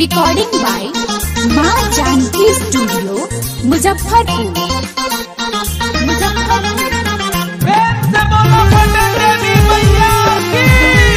recording by माँ Janaki studio Muzaffarpur Muzaffarpur प्रेम से बोलो पटन देवी मैया की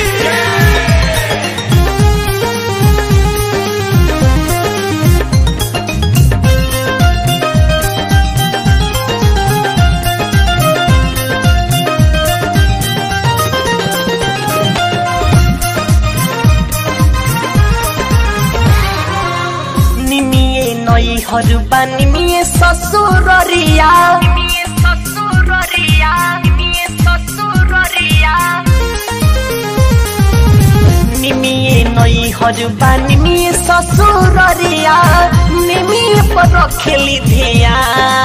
निमिए नई हरुबा निमिए ससुररिया निमिए ससुररिया निमिए ससुररिया निमिए नई हरुबा निमिए ससुररिया निमिए पर रखेली धिया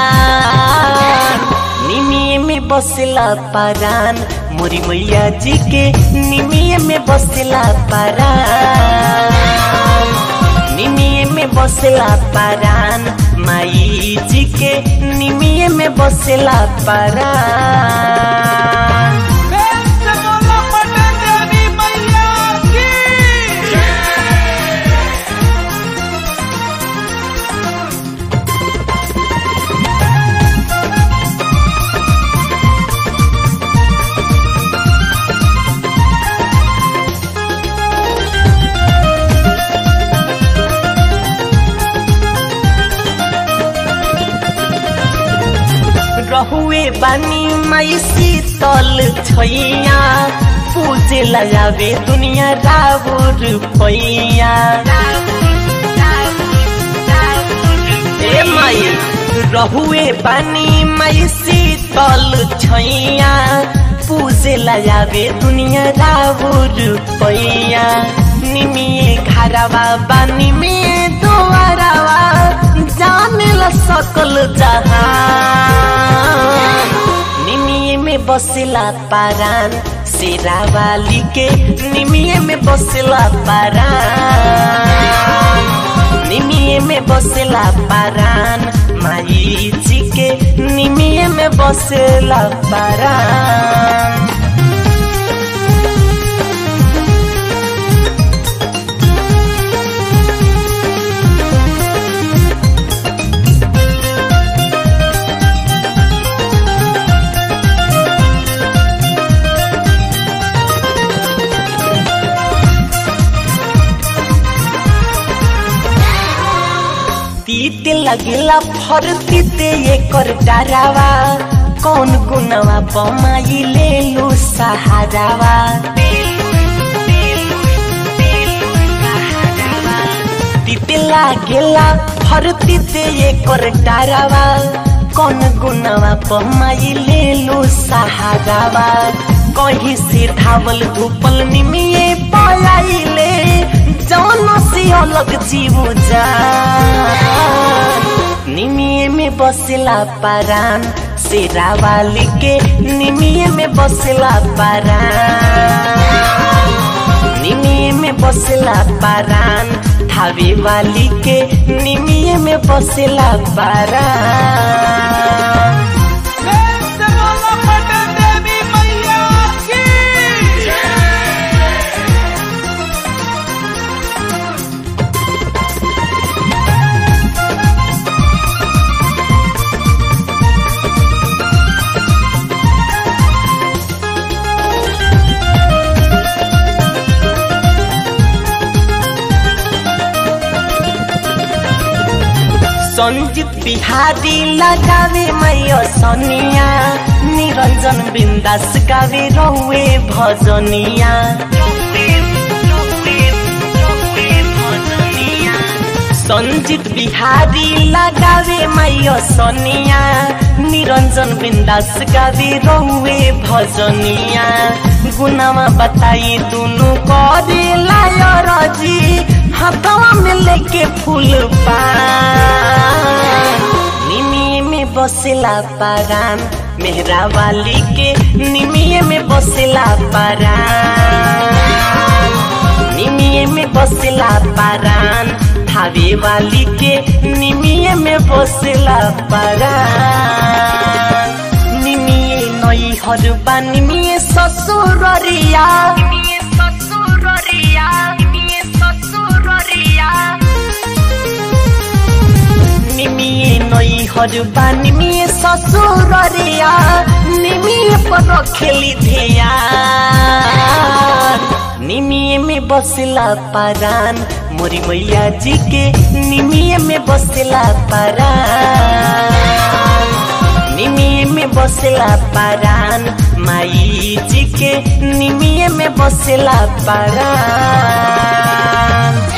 निमिए में बसला परान मोरी मैया जी के निमिए में बसला परान निमिये में बसला परान माई जी के निमिये में बसला परान प्रेम से बोलो पटन देवी मैया की रहुए बानी माई शीतल छैया पूजे लगावे दुनिया राउर पैया ए माई रहुए बानी माई शीतल छैया पूजे लगावे दुनिया राउर पैया निमिए घरवा बानी में दुआरवा जाने ला सकल जहान निमिये में बसला पारान शेरावाली के निमिये में बसला पारान निमिये में बसला पारान माई जी के निमिये में बसला पारान तीत लगेला फर तीते एकर डरावा कौन गुनवा बमाई ले लो सहारावा तीते लागेला फर तीते एकर डरावा कौन गुनवा बमाई ले लो सहारावा कहीं से धावल धूपल निमिये पलाइले जौन से अलग जीव जा निमिये में बसला पारान शेरावाली के निमिये में बसला पारान निमिये में बसला पारान थावे वाली के निमिये में बसला पारान प्रेम से बोलो पटन देवी मैया की संजीत बिहारी लगावे मैया सनिया निरंजन बिंदास गावे रहुए भजनिया संजीत बिहारी लगावे मैया सनिया निरंजन बिंदास गावे रहुए भजनिया गुनामा बताई दुनु करे लायर जी हाथवा में लेके फूल पान निमिये में बसला पारान मेहरा वाली के निमिये में बसला पारान निमिये में बसला पारान थावे वाली के निमिये में बसला पारान निमिये नई हरुबा निमिये ससुररिया निमिये ससुररिया निमिये ससुररिया नैहर बानी में ससुर रिया निमिए पर रखेली धिया निमिए में बसला परान मोरी मैया जी के निमिए में बसला परान निमिए में बसला परान माई जी के निमिए में बसला परान